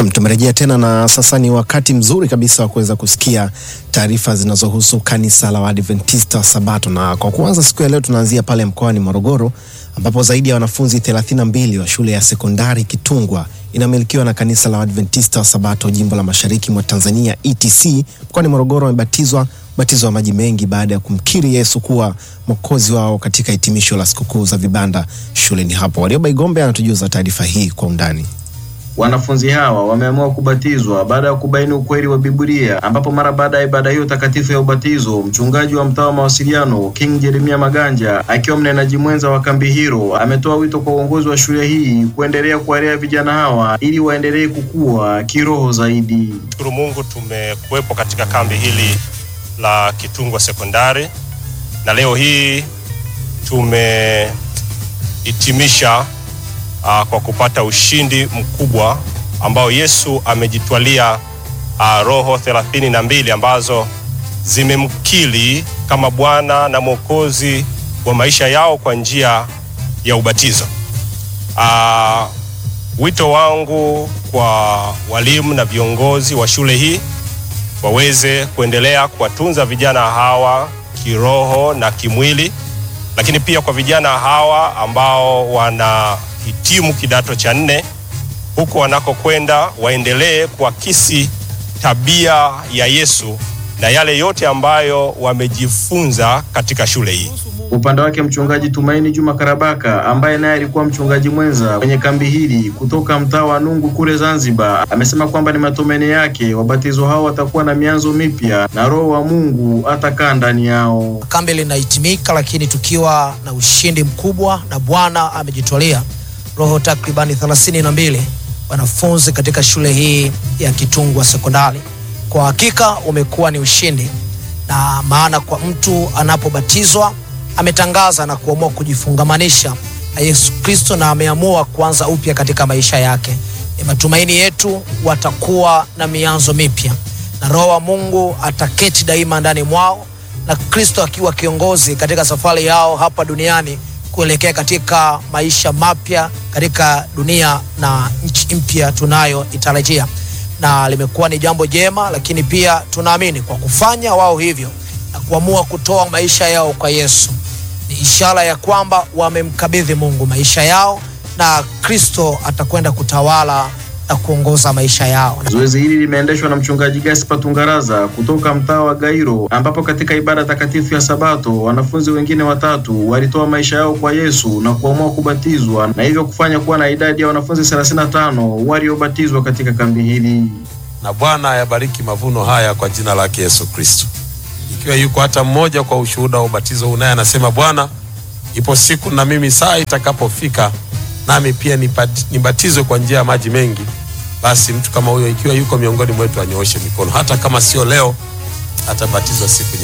Nam, tumerejea tena na sasa ni wakati mzuri kabisa wa kuweza kusikia taarifa zinazohusu kanisa la Waadventista wa Sabato, na kwa kuanza siku ya leo tunaanzia pale mkoani Morogoro ambapo zaidi ya wanafunzi 32 wa shule ya sekondari Kitungwa inamilikiwa na kanisa la Waadventista wa Sabato jimbo la mashariki mwa Tanzania ETC mkoani Morogoro wamebatizwa ubatizo wa maji mengi baada ya kumkiri Yesu kuwa mwokozi wao katika hitimisho la sikukuu za vibanda shuleni hapo. Warioba Igombe anatujuza taarifa hii kwa undani. Wanafunzi hawa wameamua kubatizwa baada ya kubaini ukweli wa Biblia, ambapo mara baada ya ibada hiyo takatifu ya ubatizo, mchungaji wa mtaa wa mawasiliano King Jeremia Maganja akiwa mnenaji mwenza wa kambi hilo ametoa wito kwa uongozi wa shule hii kuendelea kuwalea vijana hawa ili waendelee kukua kiroho zaidi. Shukuru Mungu tumekuwepo katika kambi hili la Kitungwa Sekondari na leo hii tumehitimisha uh, kwa kupata ushindi mkubwa ambao Yesu amejitwalia uh, roho thelathini na mbili ambazo zimemkiri kama Bwana na Mwokozi wa maisha yao kwa njia ya ubatizo. Uh, wito wangu kwa walimu na viongozi wa shule hii waweze kuendelea kuwatunza vijana hawa kiroho na kimwili, lakini pia kwa vijana hawa ambao wanahitimu kidato cha nne, huko wanakokwenda waendelee kuakisi tabia ya Yesu na yale yote ambayo wamejifunza katika shule hii. Upande wake mchungaji Tumaini Juma Karabaka ambaye naye alikuwa mchungaji mwenza kwenye kambi hili kutoka mtaa wa Nungu kule Zanzibar, amesema kwamba ni matumaini yake wabatizo hao watakuwa na mianzo mipya na Roho wa Mungu atakaa ndani yao. Kambi linahitimika, lakini tukiwa na ushindi mkubwa, na Bwana amejitwalia roho takribani thelathini na mbili wanafunzi katika shule hii ya Kitungwa Sekondari. Kwa hakika umekuwa ni ushindi, na maana kwa mtu anapobatizwa ametangaza na kuamua kujifungamanisha na Yesu Kristo na ameamua kuanza upya katika maisha yake. Ni matumaini yetu watakuwa na mianzo mipya na Roho wa Mungu ataketi daima ndani mwao na Kristo akiwa kiongozi katika safari yao hapa duniani kuelekea katika maisha mapya katika dunia na nchi mpya tunayoitarajia, na limekuwa ni jambo jema, lakini pia tunaamini kwa kufanya wao hivyo na kuamua kutoa maisha yao kwa Yesu ni ishara ya kwamba wamemkabidhi Mungu maisha yao na Kristo atakwenda kutawala na kuongoza maisha yao. Zoezi hili limeendeshwa na mchungaji Gaspar Tungaraza kutoka mtaa wa Gairo, ambapo katika ibada takatifu ya Sabato wanafunzi wengine watatu walitoa maisha yao kwa Yesu na kuamua kubatizwa na hivyo kufanya kuwa na idadi ya wanafunzi 35 waliobatizwa katika kambi hili. Na Bwana ayabariki mavuno haya kwa jina lake Yesu Kristo. Ikiwa yuko hata mmoja kwa ushuhuda wa ubatizo huu, naye anasema Bwana, ipo siku na mimi saa itakapofika nami pia nibatizwe kwa njia ya maji mengi, basi mtu kama huyo ikiwa yuko miongoni mwetu anyooshe mikono, hata kama sio leo, atabatizwa siku